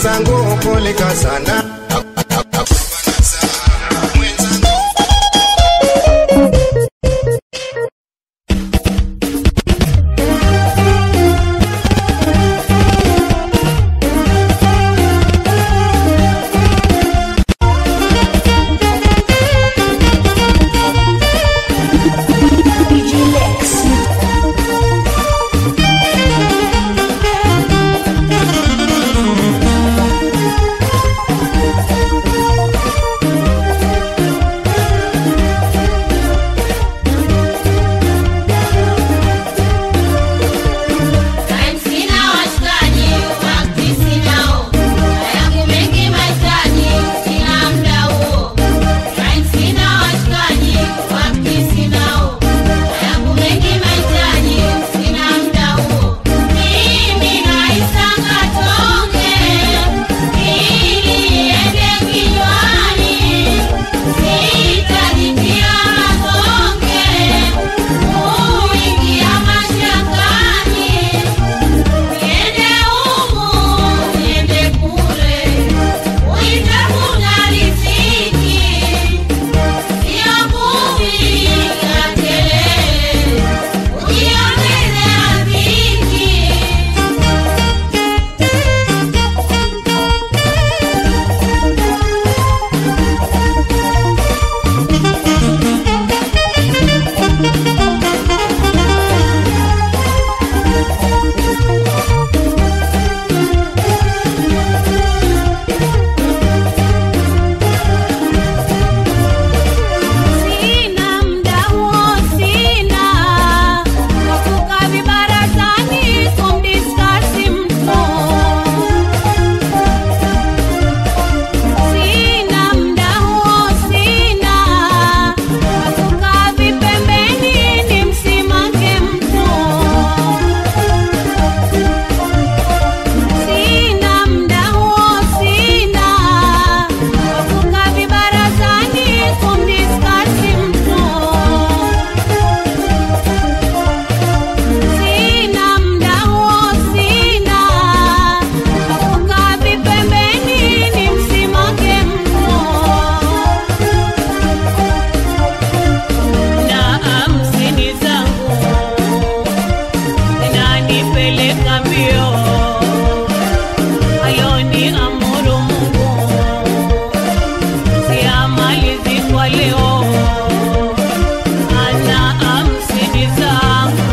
mwenzangu kulika sana Time sina washikaji, wakati sinao. Yangu mengi mahitaji, sina muda huo. Time sina washikaji, wakati sinao. Yangu mengi mahitaji, sina muda huo. Mimi naisaka tonge, ili iende kinywani. Sitajitia mazonge, kuingia mashakani. Niende humu, niende kule, uitafuta riziki. Sio kupiga kelele, kujiongezea dhiki. Sina muda huo, sina wa kukaa vibarazani kumdiskasi mtu. Sina muda huo, sina wa kukaa vipembeni nimsimake mtu. Sina muda huo, sina wa kukaa vibarazani kumdiskasi mtu. Sina muda huo, sina wa kukaa vipembeni nimsimake mtu. Na hamsini zangu zinanipeleka mbio, ayoni amuru Mungu siamalizi kwa leo. Ana hamsini zangu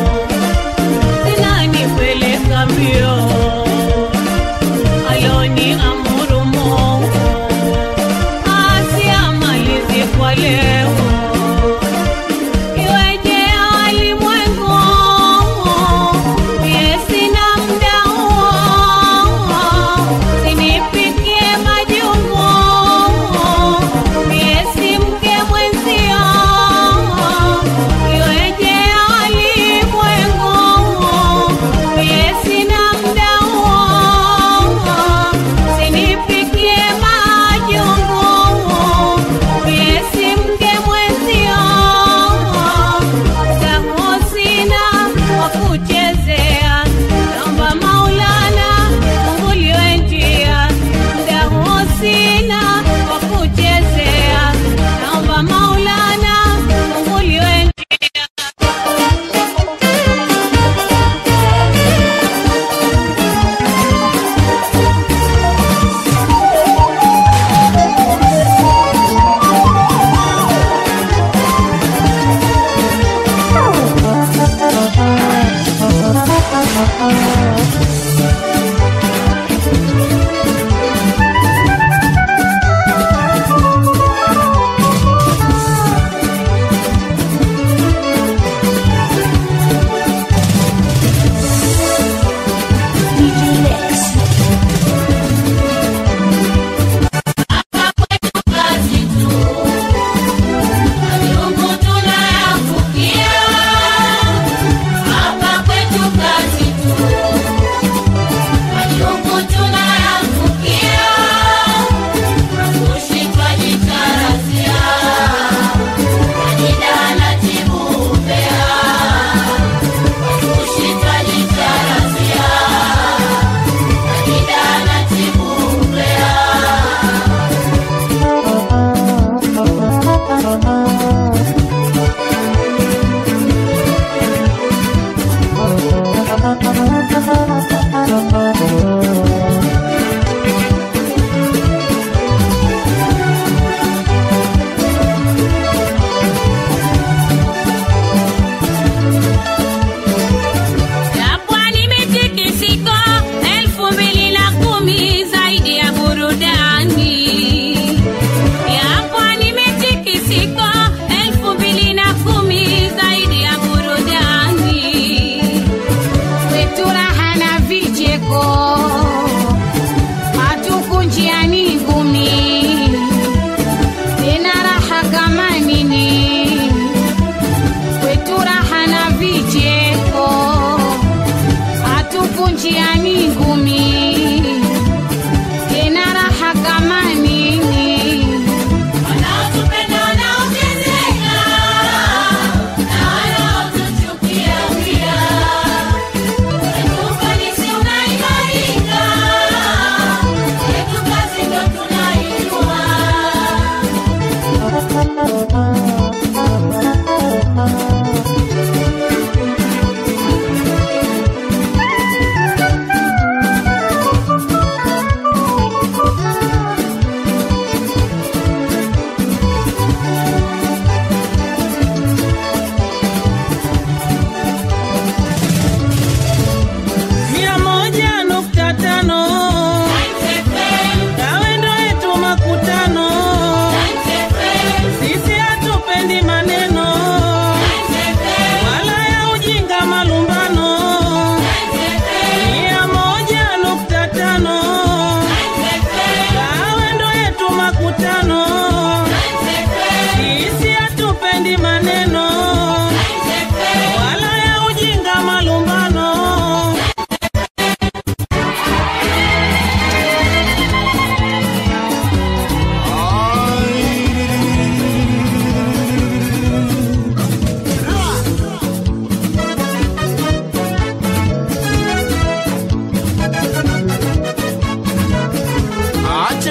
zinanipeleka mbio, ayoni amuru Mungu asiamalizi kwa leo. Iweje walimwengu, mie sina muda huo,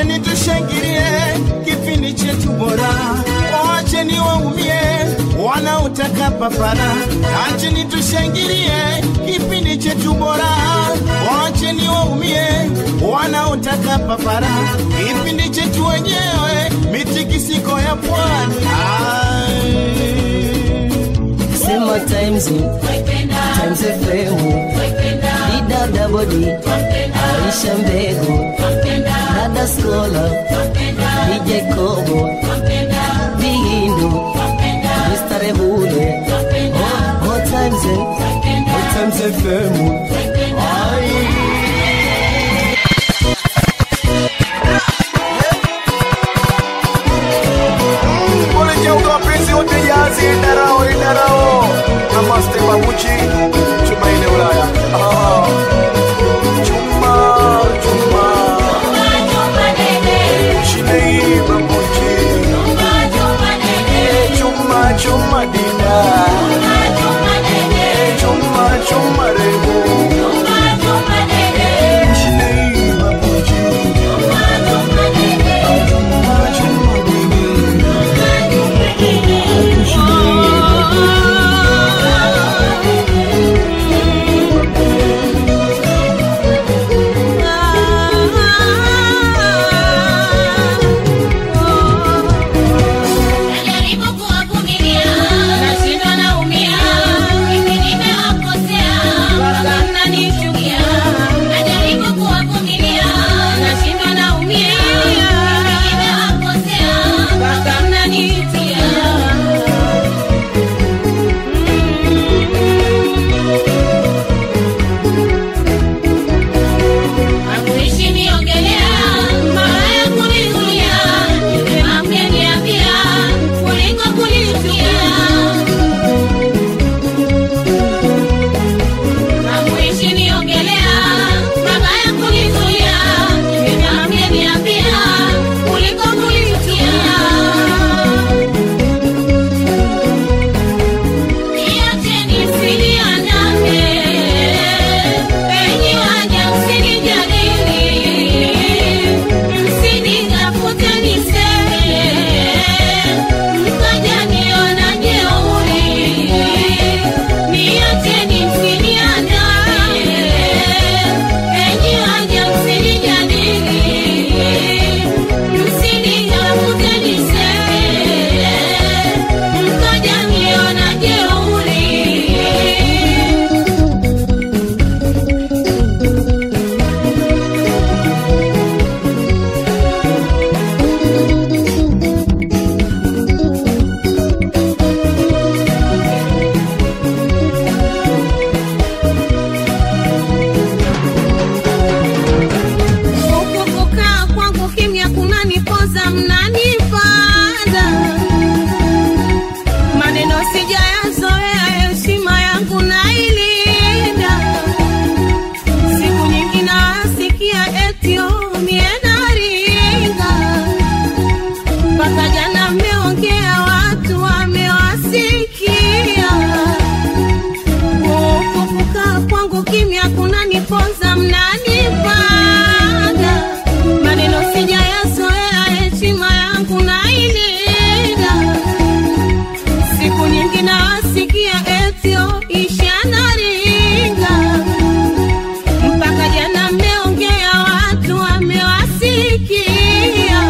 acheni tushangilie kipindi chetu bora, wacheni waumie wanaotaka papara, acheni tushangilie kipindi chetu bora, wacheni waumie wanaotaka papara, kipindi chetu wenyewe mitikisiko ya pwani. Ai. Sema times times FM dida body Aisha Mbegu dada Skola DJ Kobo Bigindu Mr. Rebule Oh, oh times oh times FM Ai. Ulijeuka wapenzi wote jazi idarao idarao namaste babuchi chuma ile Ulaya ah. chuma chuma shidei babuchi chuma chuma dina chuma chuma rebu shidei babuchi chuma chuma dina Najaribu kuwavumilia, nashindwa naumia, hivi nimewakosea, mpaka mnanichukia. Najaribu kuwavumilia, nashindwa naumia, hivi nimewakosea, mpaka mnanichukia. Hakuishi niongelea, mara kunikulia, ameniambia kuliko kunichukia. Hakuishi niongelea, mabaya kunikulia, ameniambia kuliko kunichukia. Niacheni msiniandame, enyi waja msinijadili, msinitafute niseme, mkaja niona jeuri. Niacheni msiniandame, enyi waja msinijadili, msinitafute niseme, mkaja niona jeuri. Huku kukaa kwangu kimya kunanipoza, mnanipanda maneno sijayazoea, heshima yangu nailinda. Siku nyingi nasikia etio mienaringa, mpaka jana mmeongea, watu wamewasikia huku kukaa kwangu kimya kunaniponza, mnanipanda maneno sijayazoea, heshima yangu nailinda. Siku nyingi nawasikia etio ishanaringa, mpaka jana mmeongea, watu wamewasikia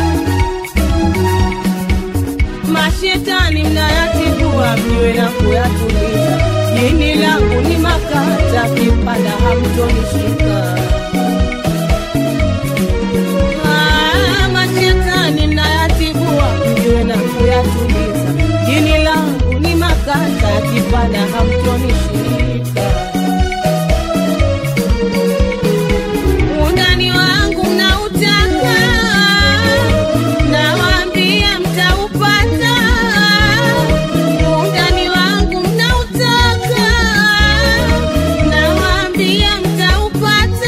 mashetani mnayatibua mjue na kuyatuliza. Jini langu ni makata, kipanda hamtonishika. Ah, Mashetani mnayatibua mjue na kuyatuliza. Jini langu ni makata, kipanda hamtonishika. Undani wangu mnautaka, nawaambia mtaupata. Undani wangu mnautaka, nawaambia mtaupata.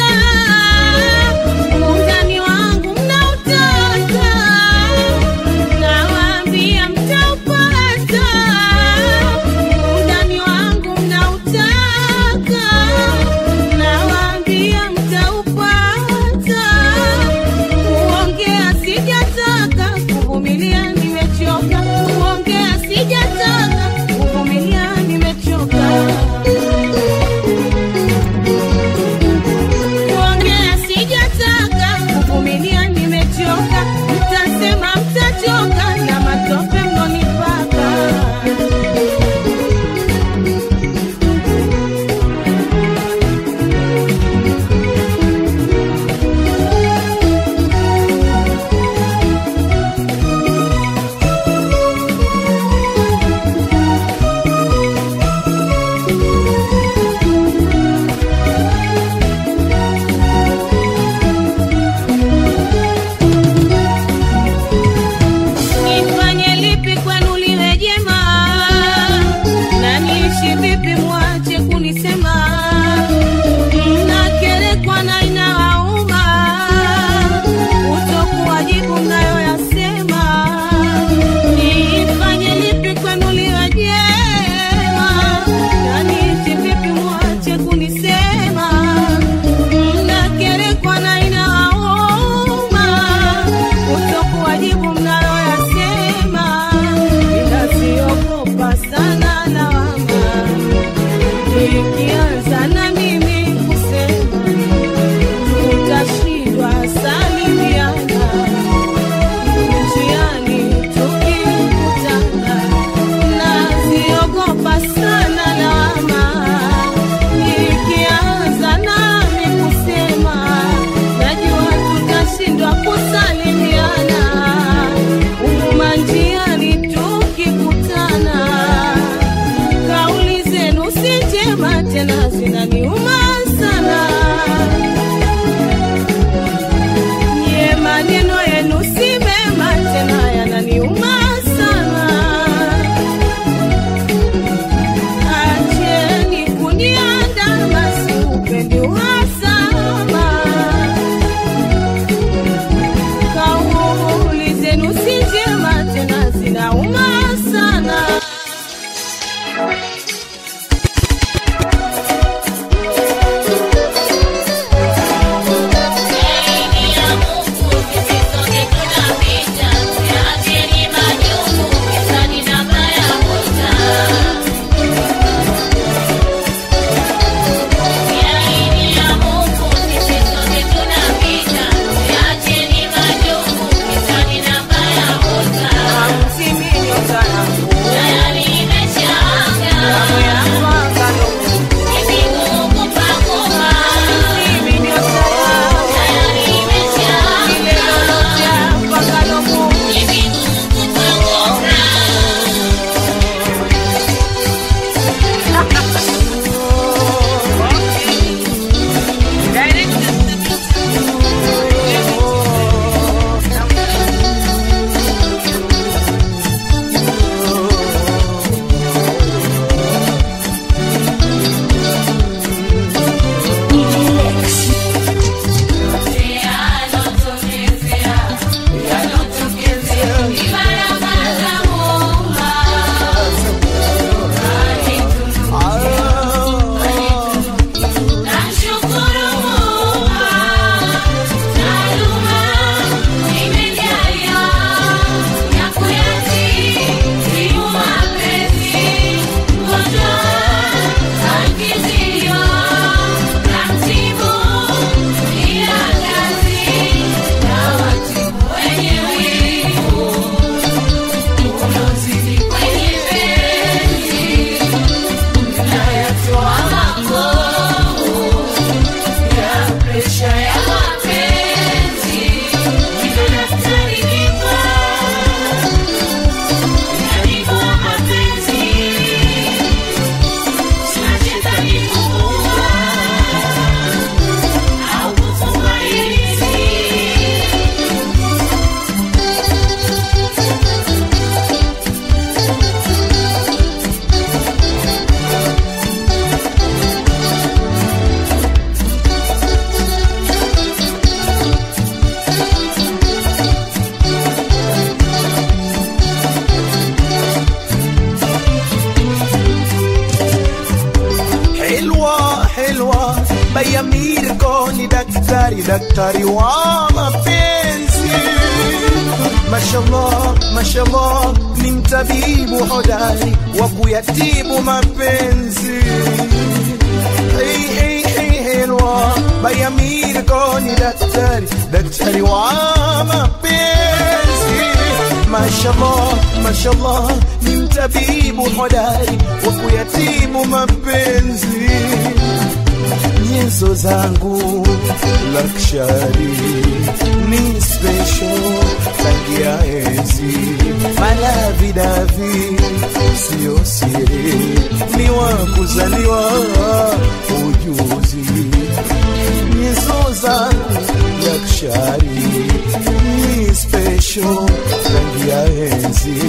mashallah mashallah ni mtabibu hodari wa kuyatibu mapenzi hey, hey, hey, helwa bayamiri koni daktari daktari wa mapenzi mashallah mashallah ni mtabibu hodari wa kuyatibu mapenzi nyenzo zangu lakshari ni special rangi ya enzi malavidavi sio siri ni wa kuzaliwa ujuzi nyenzo zangu lakshari ni special rangi ya enzi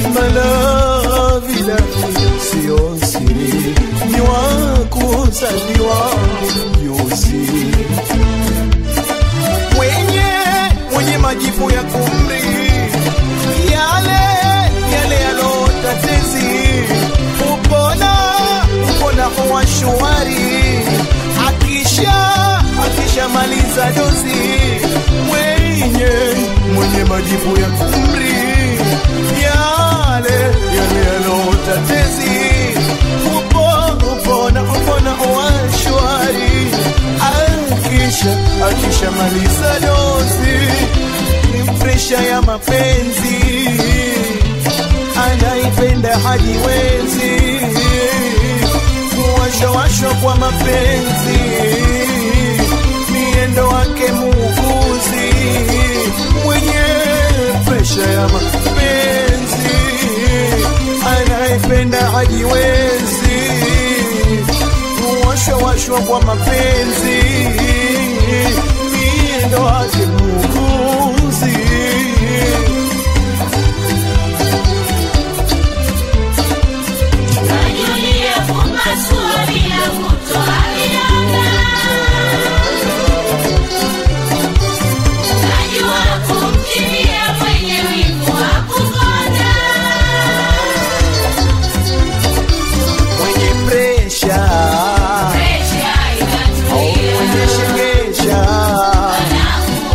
malavidavi sio siri ni wa kuzaliwa ujuzi mwenye mwenye majibu ya kumri yale yale yalotatezi upona upona huwa shwari akisha akishamaliza dozi mwenye mwenye majibu ya kumri yale yale yalotatezi upo upona upona huwa shwari akisha akishamaliza dozi ni presha ya mapenzi anaipenda hajiwezi kuwashawashwa kwa mapenzi miendo wake muuguzi mwenye presha ya mapenzi anaipenda hajiwezi kuwashawashwa kwa mapenzi miendo wake muuguzi mwenye presha mwenye shegesha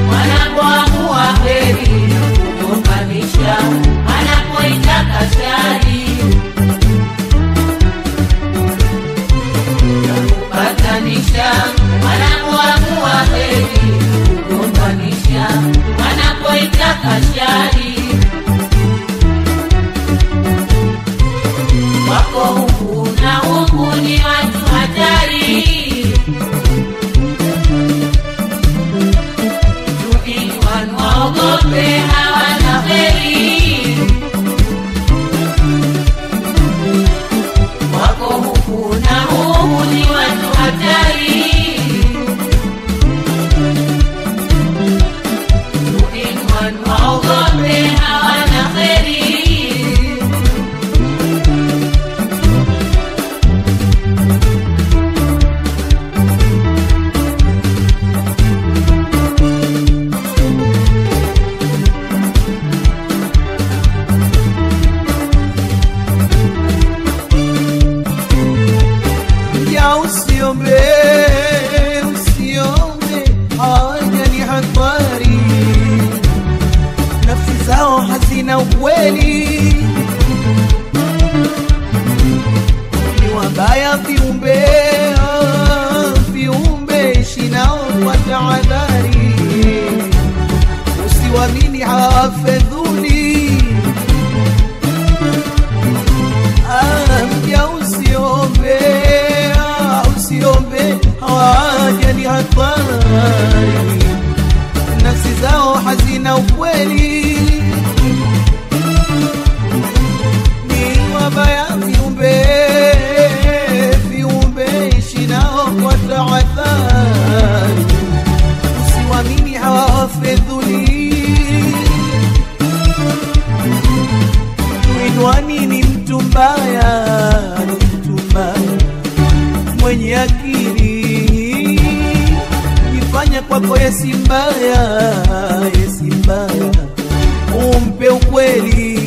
wanapoamua heri kugombanisha, anapoitaka shari kupatanisha, wanapoamua heri kugombanisha, wanapoitaka shari wako huku na huku ni watu hatari Tukinywan waogope hawana heri wako huku na huku ni watu hatari Tukinywan waogope hawana heri ya usiombe usiombe haja ni hatari nafsi zao hazina ukweli ni wabaya viumbe ah, viumbe ishinao kwa tahadhari usiwamini hawafedhuli Ah, mja usiombe ah, usiombe hawaja ni hatari nafsi zao hazina ukweli ni wabaya viumbe viumbe ishinao kwa tahadhari usiwamini hawafedhuli Mwinwani ni mtu mbaya, ni mtu mbaya mwenye akili, jifanya kwako yesi mbaya, yesi mbaya, umpe ukweli.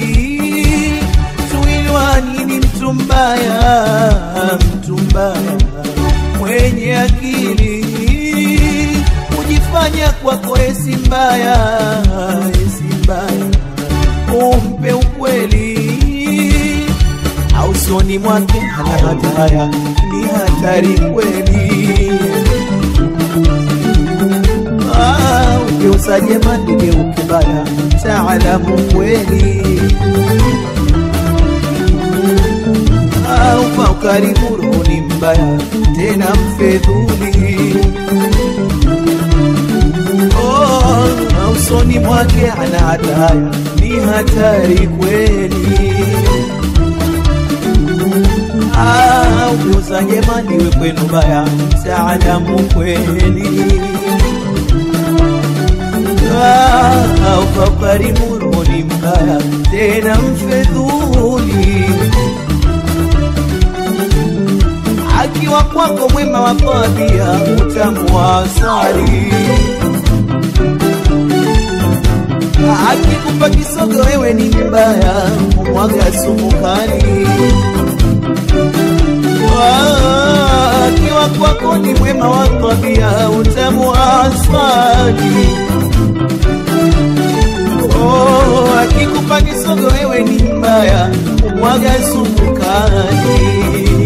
Mwinwani ni mtu mbaya, mtu mbaya mwenye akili, kujifanya kwako yesi mbaya, yesi mbaya umpe ukweli au soni mwake hana hataya ni hatari kweli Ah, ugeuza jema ligeuke baya taalamu kweli au kwa ukarimu roho ni mbaya tena mfedhuli Oh, usoni mwake ana hataya, ni hatari kweli. Ah, ugeuza jema liwe kwenu baya, taalamu kweli. Ah, uka ukarimu roho ni mbaya, tena mfedhuli. Akiwa kwako mwema wa tabia, utamu wa asali akikupa kisogo wewe ni mbaya, mwaga sumu kali. Ah, Akiwa kwako ni mwema wa tabia, utamu wa asali. Oh, akikupa kisogo wewe ni mbaya, mwaga sumu kali.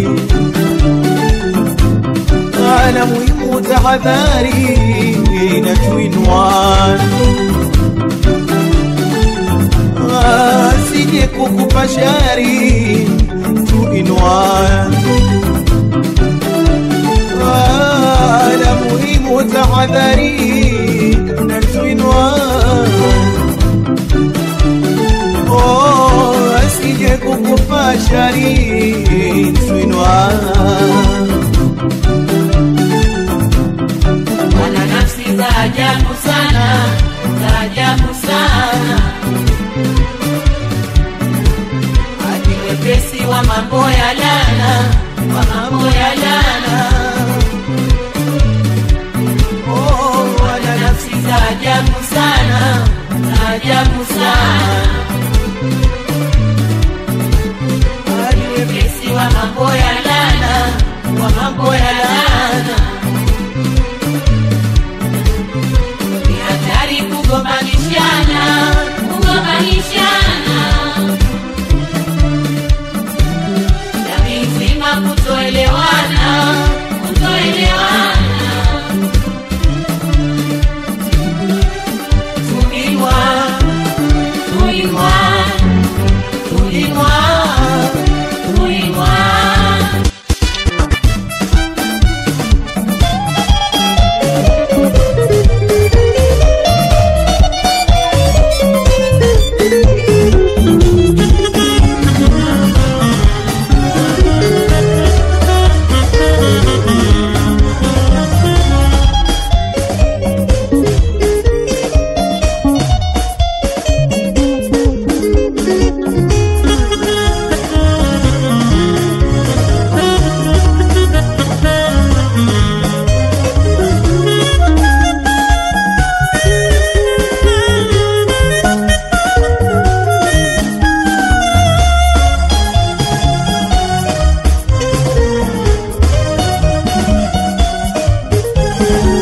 Ana muhimu tahadhari na tuinwan asije kukupa shari tuinwan la muhimu tahadhari na tuinwan oh, asije kukupa shari tuinwan wana nafsi za ajabu sana, za ajabu sana, hadi wepesi wa mambo ya lana, wa mambo ya lana. Oh, wana nafsi za ajabu sana, za ajabu sana, hadi wepesi wa mambo ya lana, wa mambo ya lana ni hatari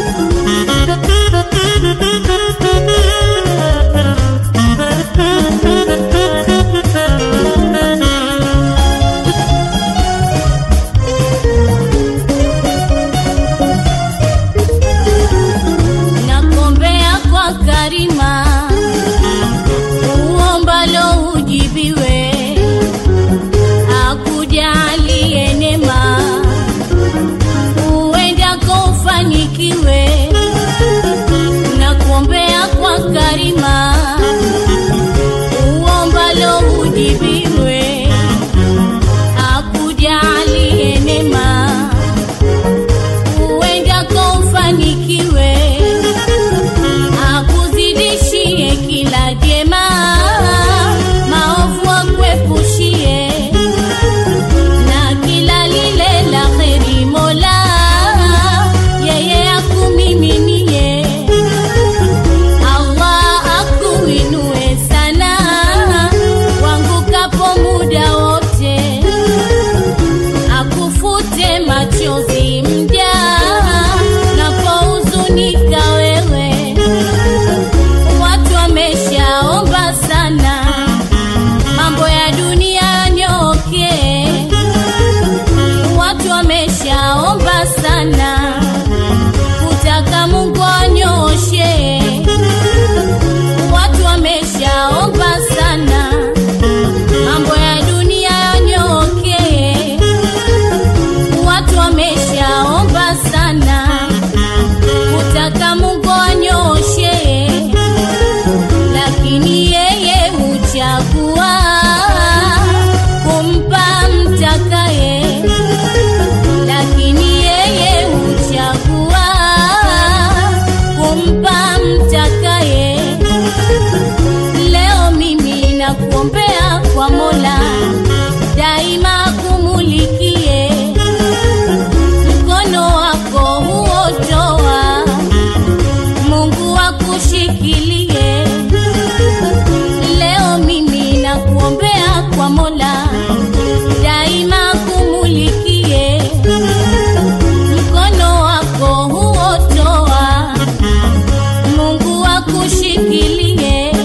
nakombea kwa karima uombalo ujibiwe akujalie neema uendako ufanikiwe nakuombea kwa karima uombalo ujibiwe akujalie neema uendako ufanikiwe akuzidishie kila jema maovu akwepushie na kila lile la kheri mola yeye akumiminie allah akuinue sana wangukapo muda wote akufute machozi mja napouzunika wewe watu wameshaomba sana mambo ya dunia nyoke watu wameshaomba sana kutaka mungu anyoshe watu wameshaomba sana mambo ya dunia yanyoke watu wameshaomba sana kutaka mungu anyoshe lakini yeye huchagua kumpa mtakaye lakini yeye huchagua kumpa mtakaye leo mimi nakuombea kwa mola daima kumulikie mkono wako huotoa mungu akushikilie leo mimi nakuombea kwa mola daima kumulikie mkono wako huotoa mungu akushikilie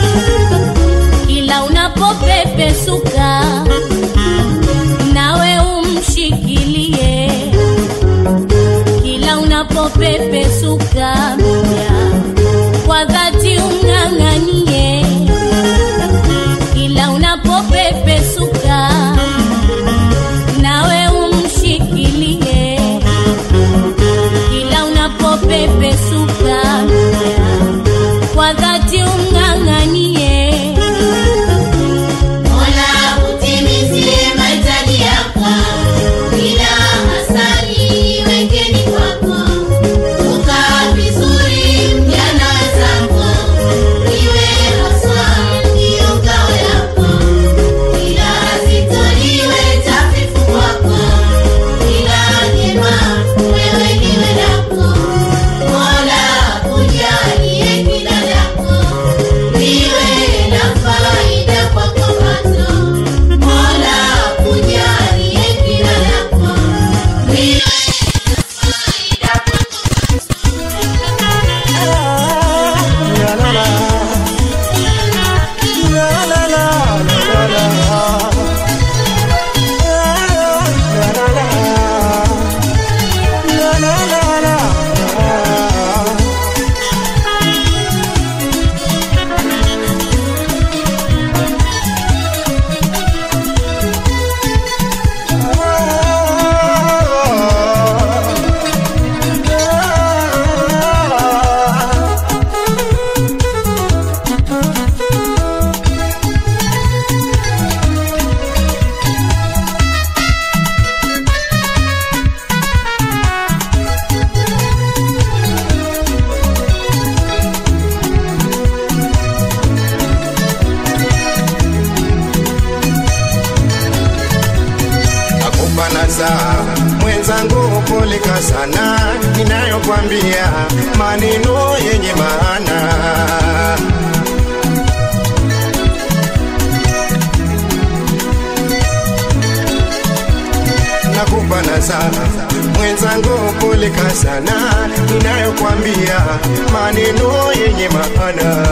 kila unapopepesuka nawe umshikilie kila unapopepesuka moja kwa dhati umng'ang'anie kila unapopepesuka nawe umshikilie kila unapopepesuka moja kwa dhati umng'ang'anie Mola utimizie mahitaji yako, kila hasani wekeni kwako, ukaa vizuri mjana wenzako, iwe haswa ndiyo ngao yako, kila zito liwe tafifu kwako, kila jema wewe liwe lako, Mola kujalie kila lako liwe na faida kwako pato. Mola kujalie kila lako liwe na faida kwako nakupa nasaha mwenzangu, poleka sana, ninayokwambia maneno yenye maana. nakumbana sana mwenzangu, poleka sana, ninayokwambia maneno yenye maana.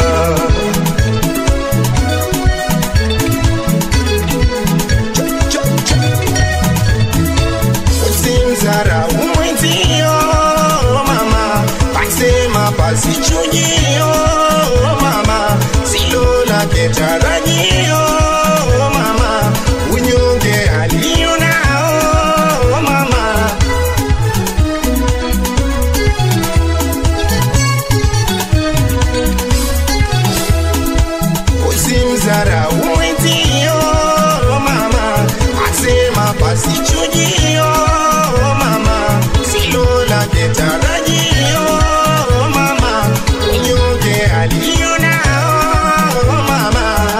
Usimdharau mwenzio mama, pasema pasichujio mama, silo lake tarajio mama, unyonge alio nao mama. Usimdharau mwenzio mama, asema pasichujio mama, silo lake tarajio mama, unyonge alio nao mama.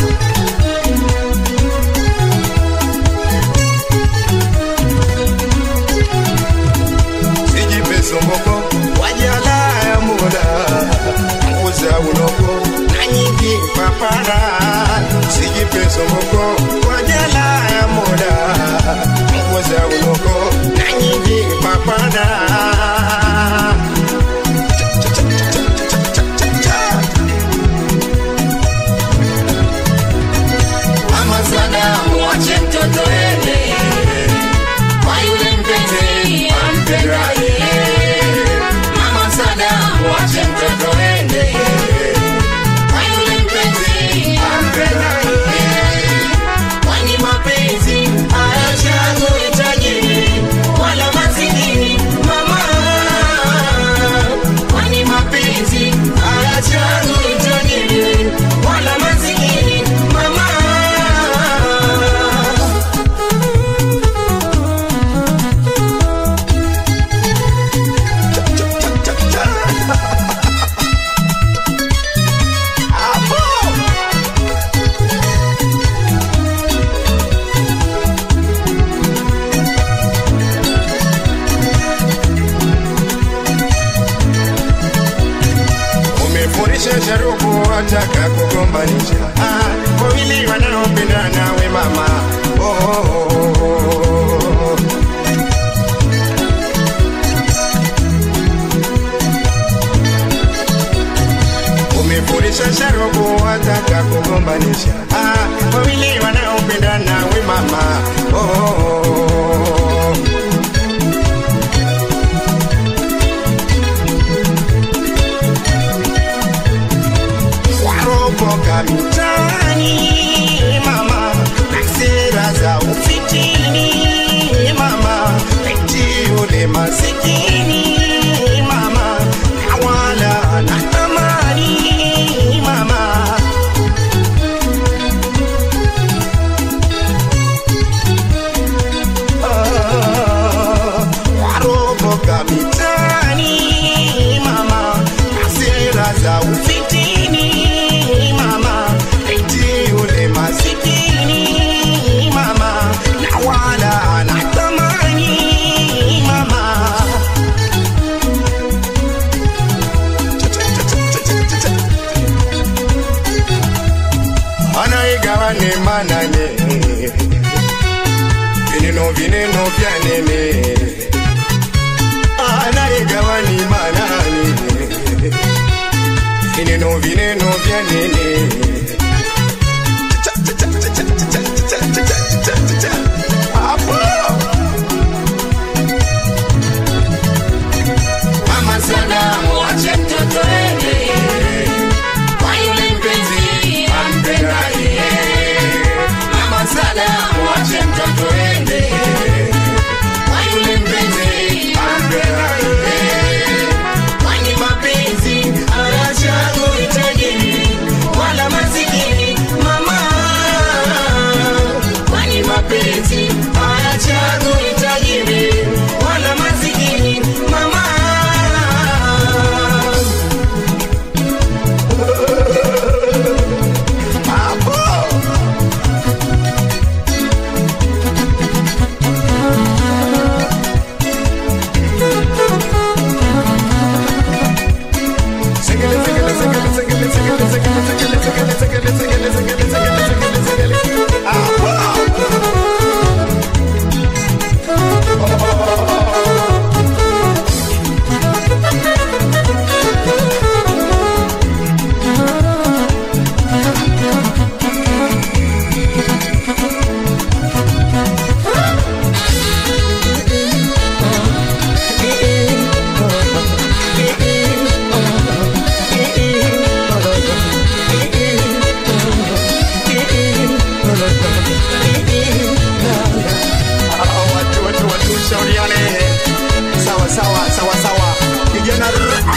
sijipe somboko wajala ya muda nguza unoko na nyingi papara sijipe somboko wajala ya muda nguza unoko na nyingi papara Mama Sadamu, wache mtoto ende kwa yule mpenzi ampendaye. Mama Sadamu, wache mtoto ende kwa yule mpenzi ampendaye. Kwani mapenzi hayachagui tajiri wala masikini, mama. Kwani mapenzi hayachagui tajiri wala masikini, mama. umefurisha sharubu wataka kugombanisha Ah, wawili wanaopendana we mama oh, oh, oh, oh. umefurisha sharubu wataka kugombanisha Ah, wawili wanaopendana we mama oh, oh, oh, oh. waropoka mitaani mama na sera za ufitini mama eti ule masikini mama na wala na thamani mama Ah, waropoka mitaani mama na sera za ufitini mama eti ule masikini mama na wala na thamani mama anaigawa ni manane vineno vineno vya nene anaigawa ni manane vineno vineno vya nene Hapo. Mama Sadamu, wache mtoto ende kwa yule mpenzi ampendaye. Mama Sadamu, wache mtoto ende kwa yule mpenzi ampendaye. Kwani mapenzi hayachagui tajiri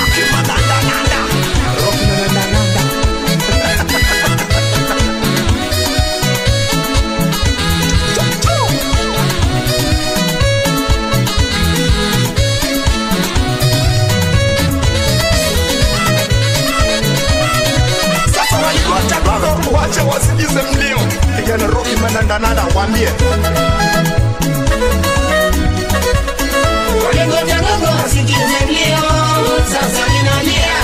Sasa waligota gogo, wache wasikize mlio. Kijana Rocky manandananda, waambie Walingoja gogo wasikize mlio, sasa ninalia.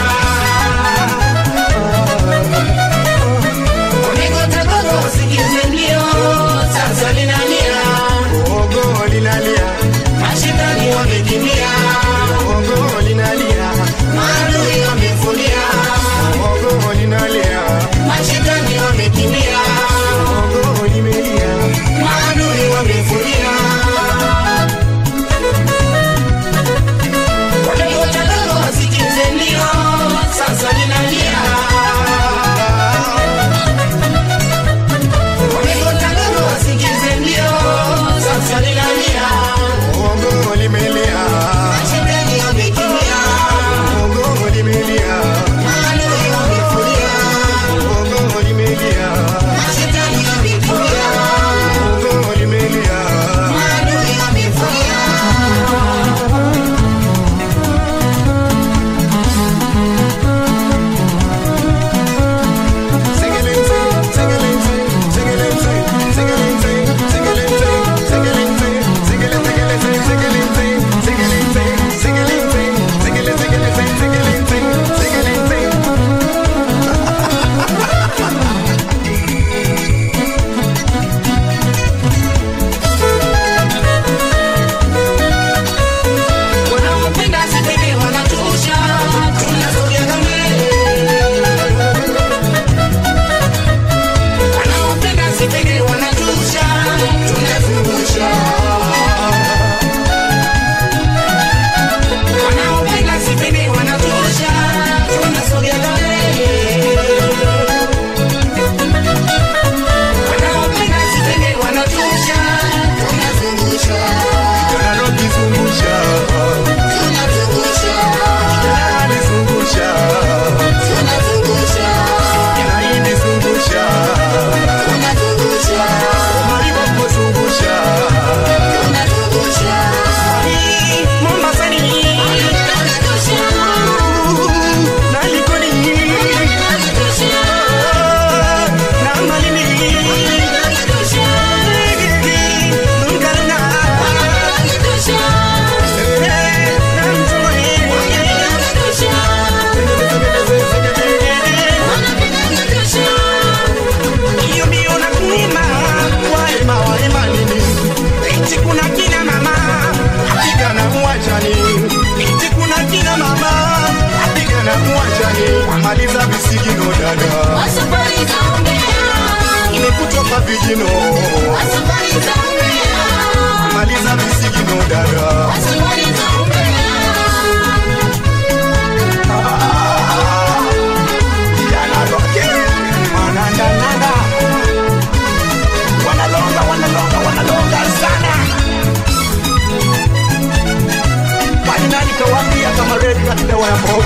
Walingoja gogo wasikize mlio, sasa ninalia. gogo linalia, Mashindani wamekimbia, gogo linalia, maadui wamefulia. gogo linalia, Mashindani wamekimbia, gogo limelia. maadui wamefulia. Walingoja gogo wasikize mlio, sasa ninalia. Walingoja gogo wasikize mlio, sasa ninalia. Gogo limelia, Mashindani wamekimbia, gogo limelia, maadui wamefulia. gogo limelia, Mashindani wamekimbia, gogo limelia. maadui wamefulia. Wanaopenda sipende wanatosha, tunasogea mbele. Wanaopenda sipende wanatosha, tunazungusha. Wanaopenda sipende wanatosha, tunasogea mbele. Wanaopenda sipende wanatosha, tunazungusha. Tunazungusha. Tunazungusha. Tunazungusha. Tunazungusha. Hiyo ndio nakuima, waema waema nini? Eti kuna kina mama apigana mwachani, eti kuna kina mama apigana mwachani, amaliza visigino dada, imekutoka vijino, amaliza visigino dada. Kijana Rocky, manandananda. Wanalonga, wanalonga, wanalonga sana. Kwani nani kawaambia kama redi na kilewa ya mboga?